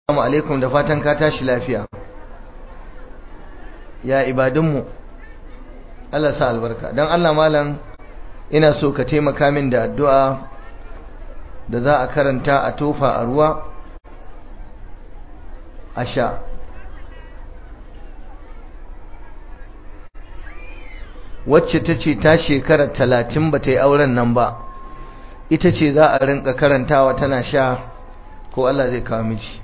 assalamu alaikum da fatan ka tashi lafiya ya ibadunmu Allah sa albarka don Allah malam ina so ka taimaka min da addu'a da za a karanta a tofa a ruwa a sha wacce ta ce ta shekara talatin ba ta yi auren nan ba ita ce za a rinka karantawa tana sha ko Allah zai kawo miji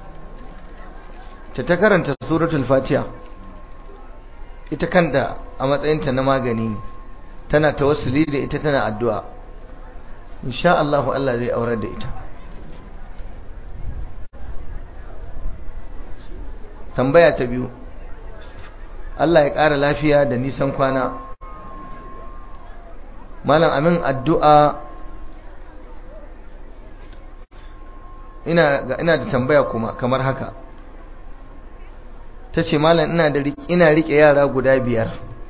ta ta karanta suratul fatiha ita kanta a matsayinta na magani tana tawassuli da ita tana addu'a insha Allah Allah zai aurar da ita tambaya ta biyu Allah ya ƙara lafiya da nisan kwana malam amin addu'a ina ina da tambaya kuma kamar haka ta ce malam ina da ina rike yara guda biyar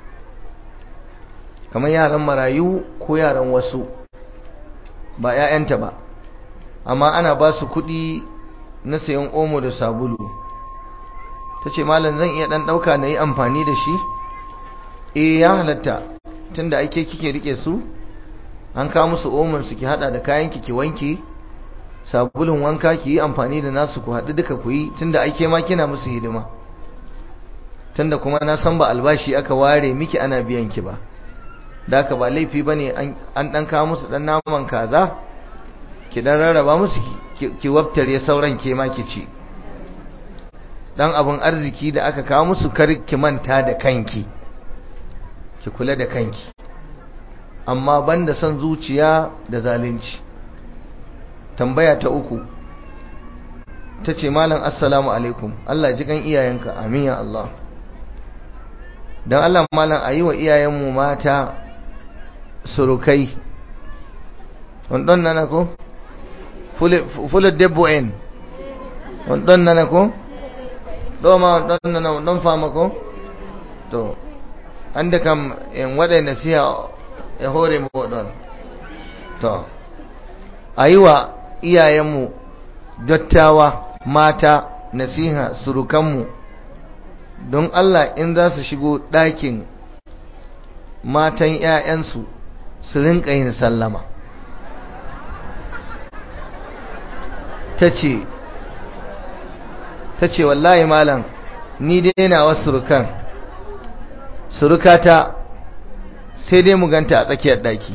kamar yaran marayu ko yaran wasu ba 'ya'yanta ba amma ana ba su kuɗi na sayan omo da sabulu ta ce malam zan iya ɗan ɗauka na yi amfani da shi eh ya halatta tun da ake kike rike su an kawo musu omon su ki hada da kayan ki wanki sabulun wanka ki yi amfani da nasu ku haɗu duka ku yi tun da ake ma kina musu hidima tun da kuma na san ba albashi aka ware miki ana biyan ki ba da aka ba laifi ba ne an ɗan kawo musu ɗan naman kaza ki ɗan rarraba musu ki wabtare sauran ke ma ki ci dan abun arziki da aka kawo musu kar ki manta da kanki ki kula da kanki amma banda son zuciya da zalunci tambaya ta uku tace malam assalamu alaikum Allah ji kan iyayenka amin ya Allah dan Allah malam ayi wa iyayenmu mata surukai wannan nana ko fule fule debbo en wannan nana ko ɗo ma ɗon nana ɗon fama ko to hande kam en waɗa nasiha e hoore moɗon to a yi wa iyayenmu dottawa mata nasiha surukanmu don Allah in za su shigo ɗakin matan ‘ya'yansu su rinƙa yin sallama ta ce ta ce wallahi malam ni dai na wasu surukan surukata sai dai mu ganta a tsakiyar daki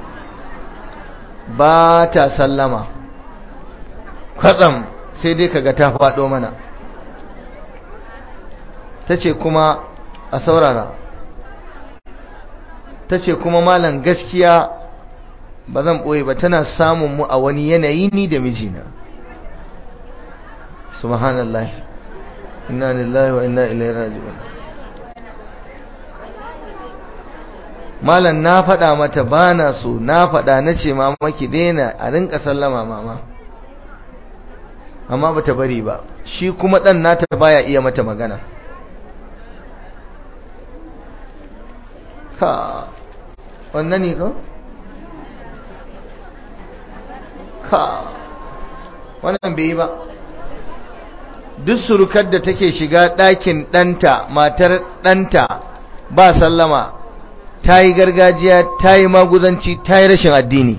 ba ta sallama kwatsam sai dai kaga ta faɗo mana ta ce kuma a saurara ta ce kuma malam gaskiya ba zan ɓoye ba tana samun mu a wani yanayi ni da mijina subhanallah inna lillahi wa inna ilaihi raji'un malam na faɗa mata bana so na faɗa na ce mama ki daina a rinka sallama mama amma bata bari ba shi kuma ɗan nata baya iya mata magana ka wannan ne ko ka wannan bai yi ba duk surukar da take shiga ɗakin ɗanta matar ɗanta ba sallama ta yi gargajiya ta yi maguzanci ta yi rashin addini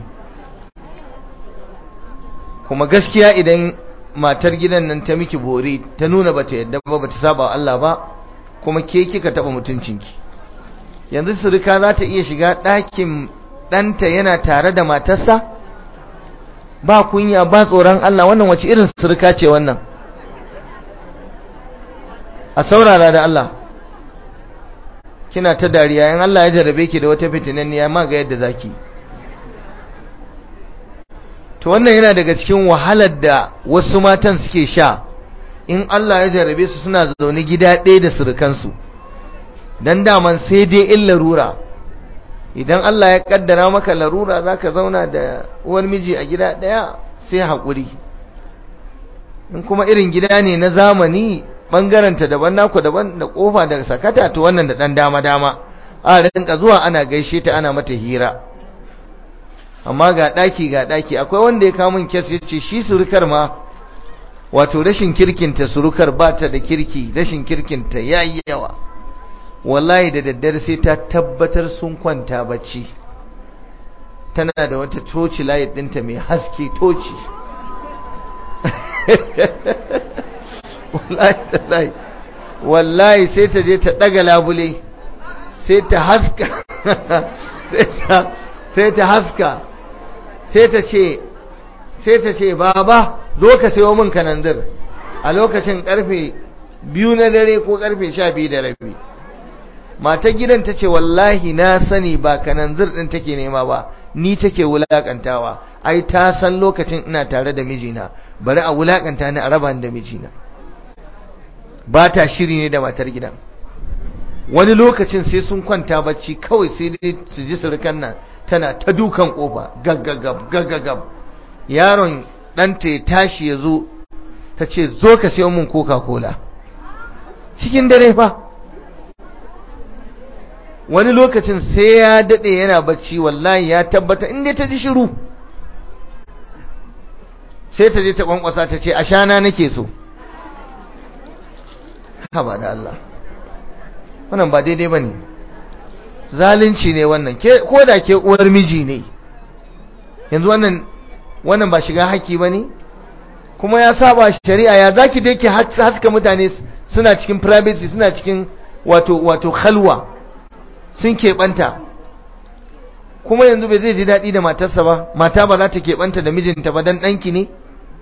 kuma gaskiya idan matar gidan nan ta miki bori ta nuna bata yadda ba bata saba Allah ba kuma ke kika taɓa mutuncinki yanzu suruka za ta iya shiga ɗakin ɗanta yana tare da matarsa ba kunya ba tsoron Allah wannan wace irin suruka ce wannan a saurara da Allah kina ta dariya in Allah ya jarabe ki da wata fitinanniya ma ga yadda zaki to wannan yana daga cikin wahalar da wasu matan suke sha in Allah ya jarabe su suna zaune gida ɗaya da surukansu dan daman sai dai in larura idan Allah ya kaddara maka larura zaka zauna da uwar miji a gida ɗaya sai haƙuri in kuma irin gida ne na zamani bangaranta daban naku daban da kofa da sakata to wannan da dan dama dama a rinka zuwa ana gaishe ta ana mata hira amma ga daki ga daki akwai wanda ya kawo min kes yace shi surukar ma wato rashin kirkinta surukar ba ta da kirki rashin kirkinta ya yi yawa wallahi da daddare sai ta tabbatar sun kwanta bacci tana da wata toci layi ɗinta mai haske toci wallahi wallahi sai ta je ta ɗaga labule sai ta haska sai ta haska sai ta ce sai ta ce baba zo ka sayo min kananzir a lokacin karfe biyu na dare ko karfe sha biyu da rabi matar gidan ta ce wallahi na sani ba kananzir din take nema ba ni take wulakantawa ai ta san lokacin ina tare da mijina bari a wulakanta ni a raba da mijina ba ta shiri ne da matar gidan wani lokacin sai sun kwanta bacci kawai sai dai su ji surukan nan tana ta dukan kofa gaggagab gaggagab yaron ɗanta ya tashi ya zo ta ce zo ka sayo min coca-cola cikin dare fa wani lokacin sai ya daɗe yana bacci wallahi ya tabbata inda ta ji shiru sai ta je ta kwankwasa ta ce ashana nake so haba da Allah wannan ba daidai ba ne zalunci ne wannan ko da ke uwar miji ne yanzu wannan wannan ba shiga haƙƙi ba ne kuma ya saba shari'a ya zaki da yake haska mutane suna cikin privacy suna cikin wato wato khalwa sun keɓanta kuma yanzu bai zai ji daɗi da matarsa ba mata ba za ta keɓanta da mijinta ba dan ɗanki ne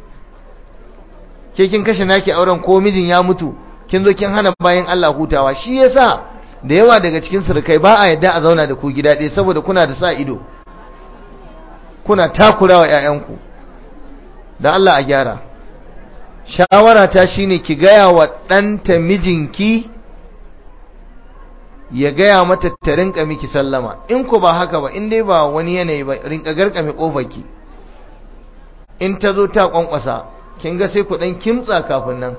ke kin kashe naki auren ko mijin ya mutu kin zo kin hana bayan Allah hutawa shi yasa da yawa daga cikin surukai ba a yadda a zauna da ku gida ɗaya saboda kuna da sa ido kuna takurawa ƴaƴanku da Allah a gyara shawara ta shine ki gaya wa ɗanta mijinki ya gaya mata ta rinka miki sallama in ku ba haka ba in dai ba wani yanayi ba rinka garkame kofarki in ta zo ta kwankwasa kin ga sai ku dan kimtsa kafin nan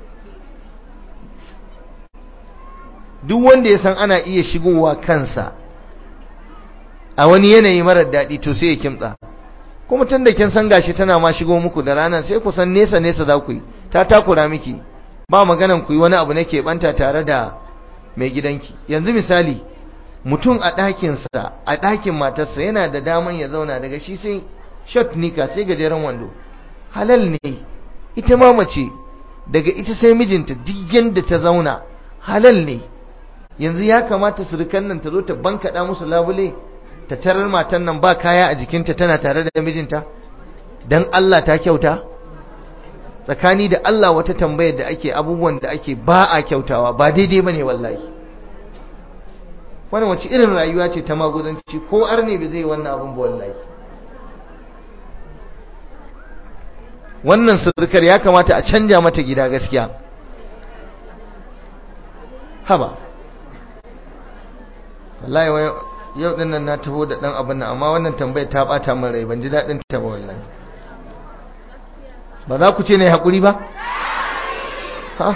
duk wanda ya san ana iya shigowa kansa a wani yanayi marar daɗi to sai ya kimtsa kuma tun da kin san gashi tana ma shigo muku da rana sai ku san nesa nesa za ku yi ta takura miki ba maganan ku yi wani abu na keɓanta tare da mai gidanki yanzu misali mutum a ɗakinsa a ɗakin matarsa yana da daman ya zauna daga shi sai shot nika sai gajeren wando halal ne ita ma mace daga ita sai mijinta duk yanda ta zauna halal ne yanzu ya kamata surukan nan ta zo ta bankaɗa musu labule ta tarar matan nan ba kaya a jikinta tana tare da mijinta dan Allah ta kyauta tsakani da Allah wata tambayar da ake abubuwan da ake ba a kyautawa ba daidai bane wallahi wannan wace irin rayuwa ce ta maguzanci ko arne bai zai wannan abun ba wallahi wannan surukar ya kamata a canja mata gida gaskiya haba wallahi yau din nan na taho da dan abin nan amma wannan tambayar ta bata min rai ban ji dadin ta ba wallahi ba za ku ce ne hakuri ba ha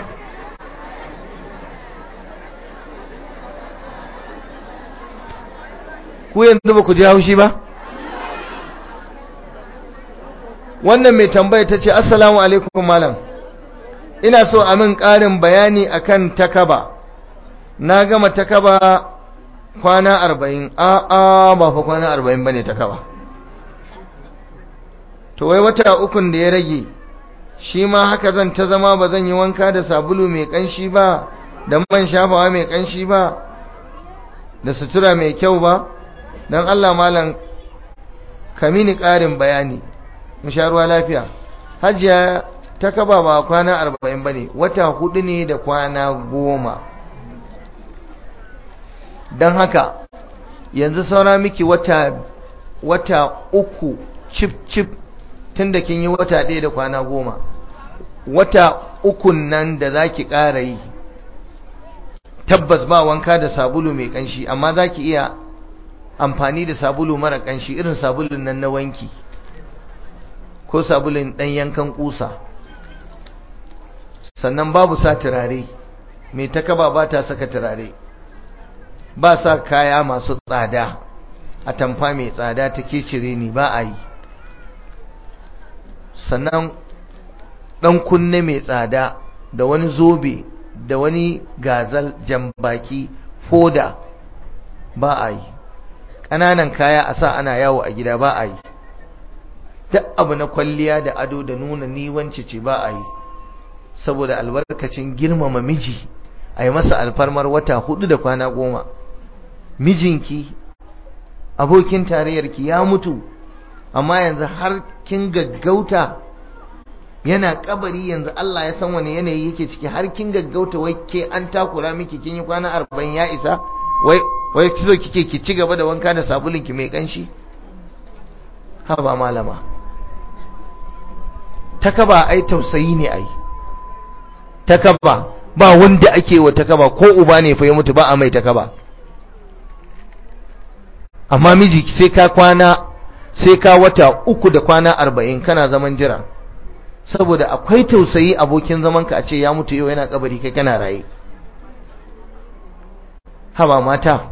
ku yanzu ba ku ji haushi ba wannan mai tambaya ta ce assalamu alaikum malam ina so a min ƙarin bayani akan takaba na gama takaba kwana arba'in a'a ba fa kwana arba'in ba ne takaba to wai wata ukun da ya rage shi ma haka zan ta zama ba zan yi wanka da sabulu mai ƙanshi ba da man shafawa mai ƙanshi ba da sutura mai kyau ba don Allah malam ka mini ƙarin bayani mu sha ruwa lafiya hajiya ta kaba ba kwana arba'in ba ne wata hudu ne da kwana goma don haka yanzu saura miki wata wata uku cip cip tun da kin yi wata ɗaya da kwana goma wata ukun nan da za ki ƙara yi tabbas ba wanka da sabulu mai ƙanshi amma za ki iya amfani da sabulu mara ƙanshi irin sabulun nan na wanki ko sabulun ɗan yankan ƙusa sannan babu sa turare mai takaba ba ta saka turare ba sa kaya masu tsada a tamfa mai tsada ta cire ni ba a yi sannan ɗan kunne mai tsada da wani zobe da wani gazal jambaki foda ba a yi ƙananan kaya a sa ana yawo a gida ba a yi duk abu na kwalliya da ado da nuna ni wance ce ba a yi saboda albarkacin girmama miji a yi masa alfarmar wata hudu da kwana goma mijinki abokin tarayyarki ya mutu amma yanzu har kin gaggauta yana kabari yanzu Allah ya san wani yanayi yake ciki har kin gaggauta wai ke an takura miki kin yi kwana arba'in ya isa wai wai kizo kike ki ci gaba da wanka da sabulun ki mai kanshi ha ba malama takaba ai tausayi ne ai takaba ba wanda ake wa takaba ko uba ne fa ya mutu ba a mai takaba amma miji sai ka kwana sai ka wata uku da kwana arba'in kana zaman jira saboda akwai tausayi abokin zamanka a ce ya mutu yau yana kabari kai kana raye haba mata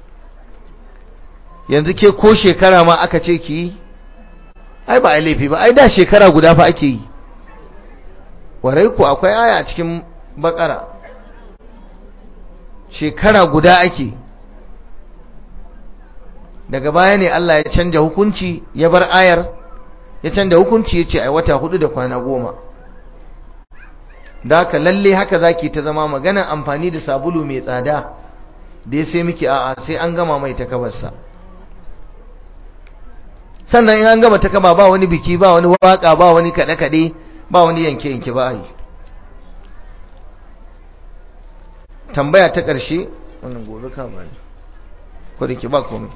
yanzu ke ko shekara ma aka ce ki ai ba a laifi ba ai da shekara guda fa ake yi warai ku akwai aya a cikin bakara shekara guda ake daga baya ne Allah ya canja hukunci ya bar ayar ya canja hukunci ya ce ai wata hudu da kwana goma da haka lalle haka zaki ta zama magana amfani da sabulu mai tsada da ya sai miki a'a sai an gama mai takabarsa sannan in an gama takaba ba wani biki ba wani waka ba wani kaɗe-kaɗe ba wani yanke-yanke ba yi tambaya ta ƙarshe wannan gobe ka ba ko da ke ba komai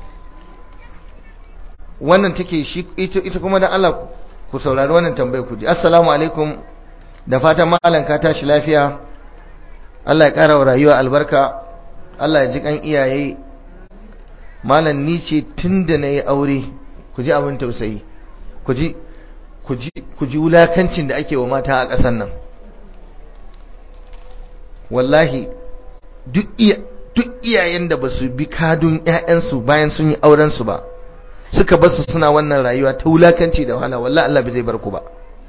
wannan take shi ita kuma da Allah ku saurari wannan tambayar ku ji assalamu alaikum da fatan malam ka tashi lafiya Allah ya ƙara wa rayuwa albarka Allah ya ji kan iyaye malam ni ce tunda nayi aure ku ji abin tausayi ku ji ku ji ku ji wulakancin da ake wa mata a ƙasar nan wallahi duk iya duk iyayen da basu bi kadun ƴaƴansu bayan sun yi auren su ba suka basu suna wannan rayuwa ta wulakanci da wahala wallahi Allah bai zai bar ku ba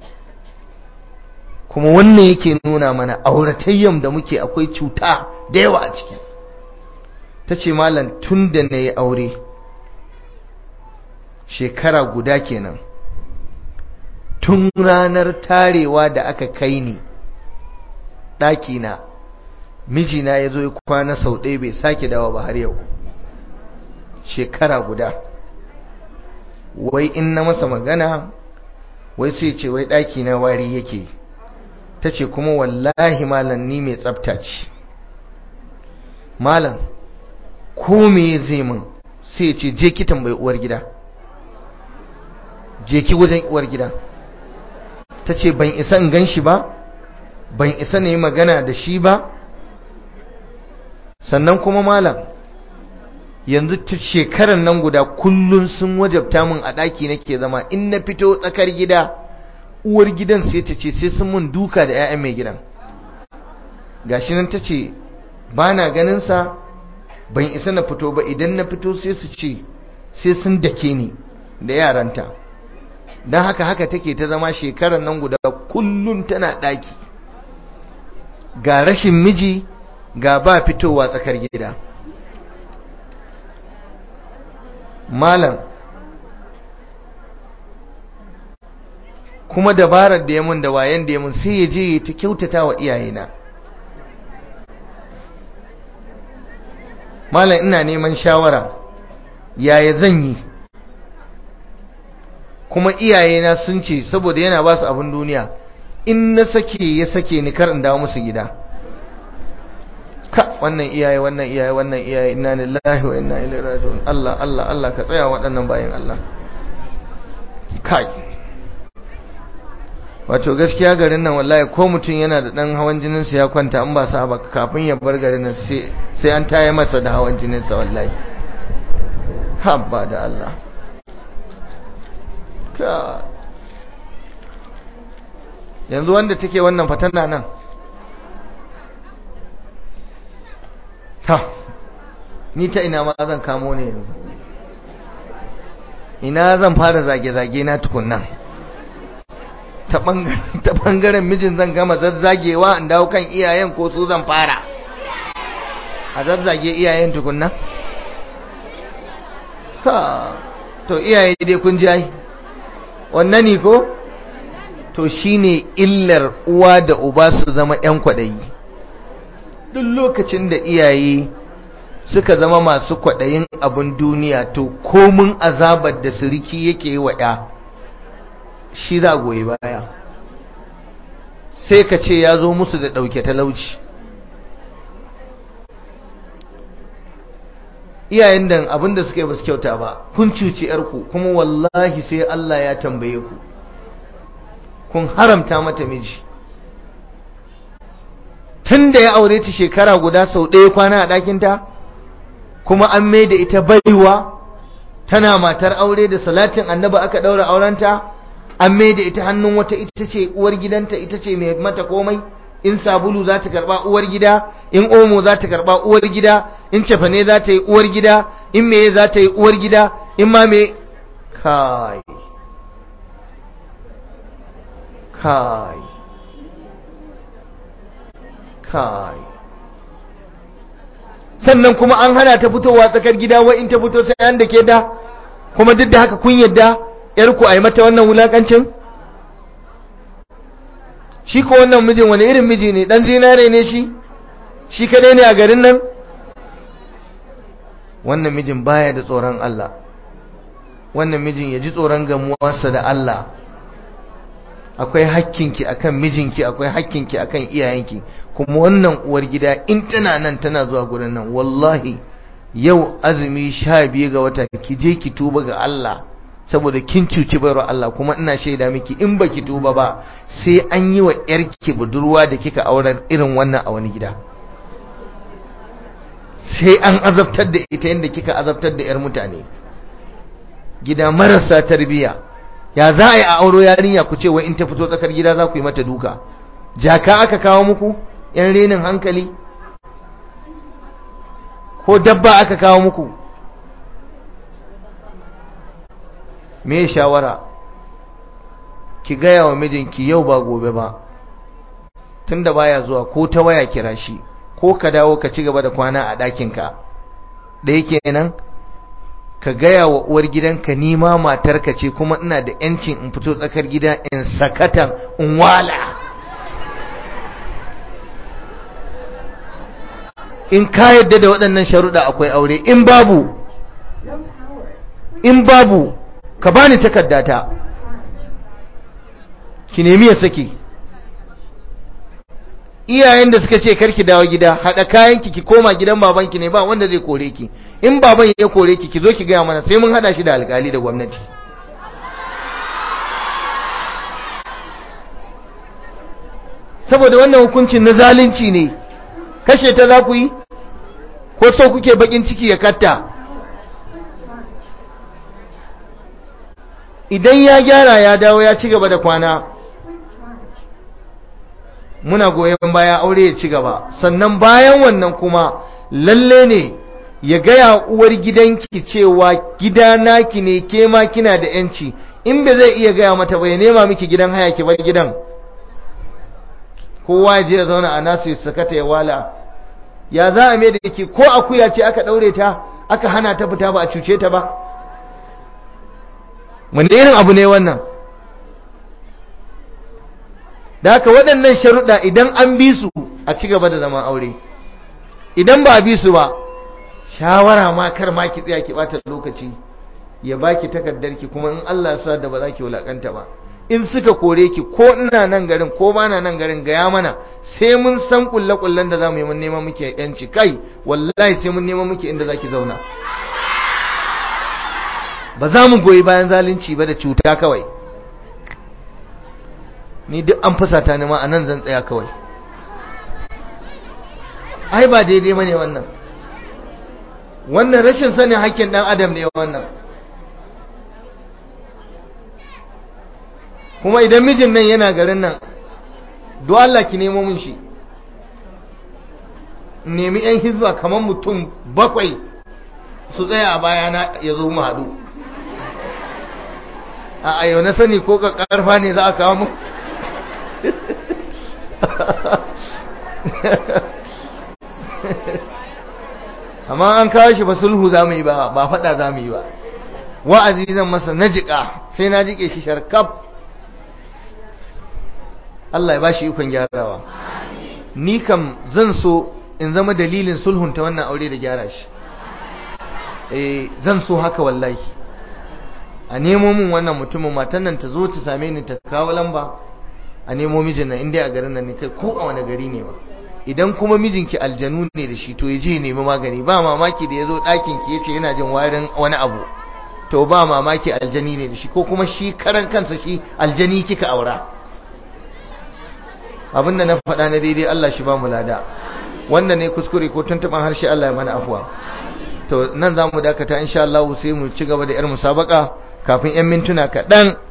kuma wannan yake nuna mana auratayyan da muke akwai cuta da yawa a ciki ta ce malam tun da na yi aure shekara guda kenan tun ranar tarewa da aka kai ni ɗakina mijina ya zo ya kwana sau ɗaya bai sake dawa ba har yau shekara guda wai in na masa magana wai sai ce wai ɗakina wari yake ta ce kuma wallahi malam ni mai tsafta ce malam ko me zai min sai ce je ki tambayi uwar gida je ki wajen uwar gida ta ce ban isa in gan shi ba ban isa ne magana da shi ba sannan kuma malam yanzu shekaran nan guda kullun sun wajabta min a ɗaki nake zama in na fito tsakar gida uwar gidan sai ta ce sai sun mun duka da 'ya'yan mai gidan gashi nan ta ce ba na ganinsa ban isa na fito ba idan na fito sai su ce sai sun dake ni da yaranta don haka haka take ta zama shekarar nan guda kullum tana ɗaki ga rashin miji ga ba fitowa tsakar gida malam kuma dabarar da ya mun da wayan da ya mun sai ya je ta kyautata wa iyayena malam ina neman shawara yaya zan yi kuma iyayena sun ce saboda yana ba su abin duniya in na sake ya sake ni kar in dawo musu gida ka wannan iyaye wannan iyaye wannan iyaye inna lillahi wa inna ilaihi raji'un Allah Allah Allah ka tsaya waɗannan bayan Allah kai wato gaskiya garin nan wallahi ko mutum yana da dan hawan jinin sa ya kwanta an ba sa ba kafin ya bar garin nan sai sai an taye masa da hawan jinin sa wallahi habba da Allah ka yanzu wanda take wannan fatana nan ta ni ta ina ma zan kamo ne yanzu ina zan fara zage-zage na tukunna ta ɓangaren mijin zan gama zazzagewa in dawo kan iyayen ko su zan fara a zazzage iyayen tukunna ha to iyaye dai kun ji ai wannan ne ko to shine illar uwa da uba su zama 'yan kwaɗayi duk lokacin da iyaye suka zama masu kwaɗayin abin duniya to komin azabar da siriki yake yi wa ya shi za goyi baya sai ka ce ya zo musu da ɗauke talauci iyayen da abin da suka yi ba su kyauta ba kun cuci yarku kuma wallahi sai Allah ya tambaye ku kun haramta mata miji tun da ya aure ta shekara guda sau ɗaya kwana a ɗakinta kuma an mai da ita baiwa tana matar aure da salatin annaba aka ɗaura aurenta an mai da ita hannun wata ita ce uwar gidanta ita ce mai mata komai in sabulu za ta karɓa uwar gida in omo za ta karɓa uwar gida in cefane za ta yi uwar gida in meye za ta yi uwar gida in ma me kai kai kai sannan kuma an hana ta fitowa tsakar gida wa in ta fito sai an da ke da kuma duk da haka kun yadda yarku a yi mata wannan wulakancin shi ko wannan mijin wani irin miji ne dan zinare ne shi shi kadai ne a garin nan wannan mijin baya da tsoron Allah wannan mijin ya ji tsoron gamuwarsa da Allah akwai hakkinki akan mijinki akwai hakkinki akan iyayenki kuma wannan uwar gida in tana nan tana zuwa gurin nan wallahi yau azumi sha biyu ga wata ki je ki tuba ga Allah saboda kin cuci bayar Allah kuma ina shaida miki in baki tuba ba sai an yi wa yarki budurwa da kika auren irin wannan a wani gida sai an azabtar da ita yadda kika azabtar da yar mutane gida marasa tarbiya ya za a yi a auro yarinya ku ce wai in ta fito tsakar gida za ku yi mata duka jaka aka kawo muku yan renin hankali ko dabba aka kawo muku me shawara ki gaya wa mijinki yau ba gobe ba tunda baya zuwa ko ta waya kira shi ko ka dawo ka ci gaba da kwana a ɗakinka da yake nan ka gaya wa uwar gidanka ni ma matarka ce kuma ina da yancin in fito tsakar gida in sakatan in wala in ka yadda da waɗannan sharuɗa akwai aure in babu in babu ka bani takardata ki nemi ya saki iyayen da suka ce karki dawo gida haɗa kayanki ki koma gidan babanki ne ba wanda zai kore ki in baban ya kore ki ki zo ki gaya mana sai mun haɗa shi da alkali da gwamnati saboda wannan hukuncin na zalunci ne kashe ta za ku yi ko so kuke bakin ciki ya katta idan ya gyara ya dawo ya ci gaba da kwana muna goyon baya aure ya ci gaba sannan bayan wannan kuma lalle ne ya gaya uwar gidanki cewa gida naki ne ke ma kina da yanci in ba zai iya gaya mata bai nema miki gidan haya ki bar gidan kowa je ya zauna a nasu ya sakata ya wala ya za a mai da yake ko akuya ce aka daure ta aka hana ta fita ba a cuce ta ba wanda irin abu ne wannan da haka waɗannan sharuɗa idan an bi su a ci gaba da zaman aure idan ba a bi su ba shawara ma kar ma ki tsaya ki bata lokaci ya baki takardarki kuma in Allah ya sa da ba za ki wulakanta ba in suka kore ki ko ina nan garin ko ba na nan garin gaya mana sai mun san kulle kullen da zamu yi mun neman muke yanci kai wallahi sai mun neman muke inda zaki zauna ba za mu goyi bayan zalunci ba da cuta kawai ni duk an fusata ni ma a nan zan tsaya kawai ai ba daidai bane wannan wannan rashin sanin hakkin dan adam ne wannan kuma idan mijin nan yana garin nan do Allah ki nemo mun shi nemi yan hizba kamar mutum bakwai su tsaya a bayana ya zo mu haɗu a ayo na sani ko ka karfa ne za a kawo mu amma an kawo shi ba sulhu za mu yi ba ba faɗa za mu yi ba wa'azi zan masa na jiƙa sai na jiƙe shi sharkaf Allah ya ba shi ikon gyarawa ni kam zan so in zama dalilin sulhunta wannan aure da gyara shi eh zan so haka wallahi a nemo min wannan mutumin matan nan ta zo ta same ni ta kawo lamba a nemo mijin nan inda a garin nan ne kai ko a wani gari ne ba idan kuma mijinki aljanu ne da shi to ya je nemi magani ba mamaki da ya zo ɗakin ki yace yana jin warin wani abu to ba mamaki aljani ne da shi ko kuma shi karan kansa shi aljani kika aura abinda na faɗa na daidai Allah shi ba mu lada wanda ne kuskure ko tuntuban harshe Allah ya mana afuwa to nan za mu dakata insha Allah sai mu ci gaba da yar musabaka kafin yan mintuna kaɗan